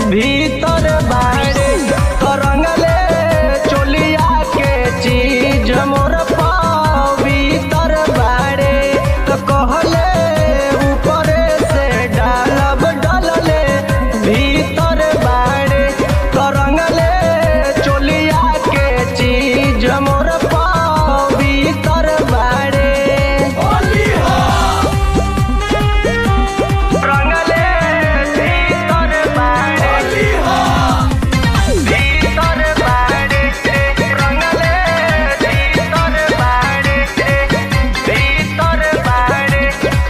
भीतर बाड़े तरंगले चोलिया के चीज मोर पाँव भीतर बाड़े तो कहले ऊपरे से डालब डलले भीतर बाड़े तरंगले चोलिया के चीज मोर पाँव भीतर बाड़े रंगले भीतर बाड़े भीतर बाड़े रंगले भीतर बाड़े भीतर बाड़े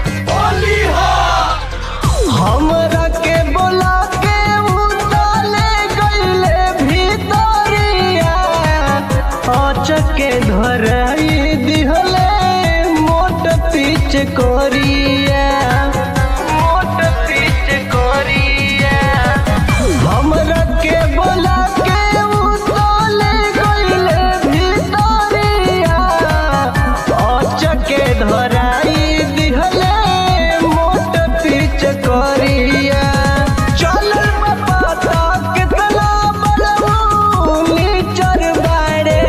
हमरा के बोला के उताले गईले भीतरिया अचके धराई दिहले मोट पीछ कोरिया मोट पीछ कोरिया हमरा के बोला के उताले गईले भीतरिया अचके धराई दिहले मोट पीछ कोरिया चलल पता कितना बड़ऊ नीचर बाड़े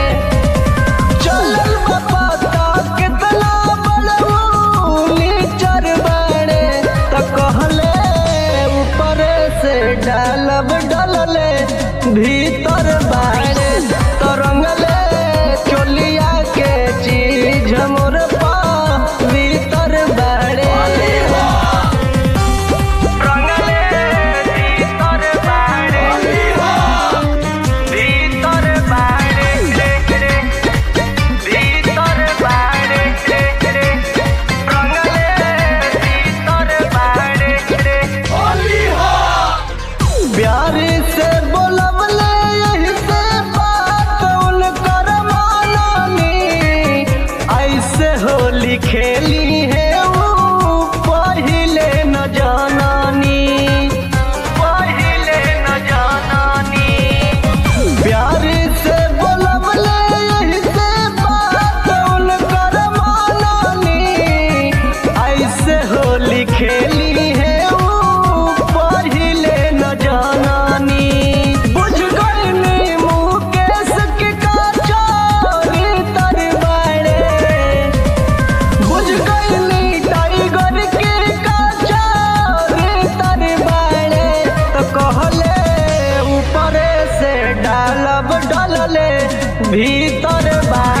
चलल पता कितना बड़ऊ नीचर बाड़े त कहले ऊपर से डालब डलले भीतर बाड़े तरंगले चोलिया के चीज मोर पा भीतर बाड़े रंगले भीतर बाड़े भीतर बाड़े भीतर बाड़े रंगले भीतर बाड़े प्यार से बोलबले यही से बात उनकर मानानी ऐसे होली खेली है वो पहिले न जानानी पहिले न जानानी प्यार से बोलबले यही से बात उनकर मानानी ऐसे होली खेली है वो पहिले न जानानी बुझ गईनी मुकेश के काचारी तर बाड़े बुझ गईनी टाइगर के काचारी तर बाड़े तो कहले ऊपरे से डालब डलले भीतर बा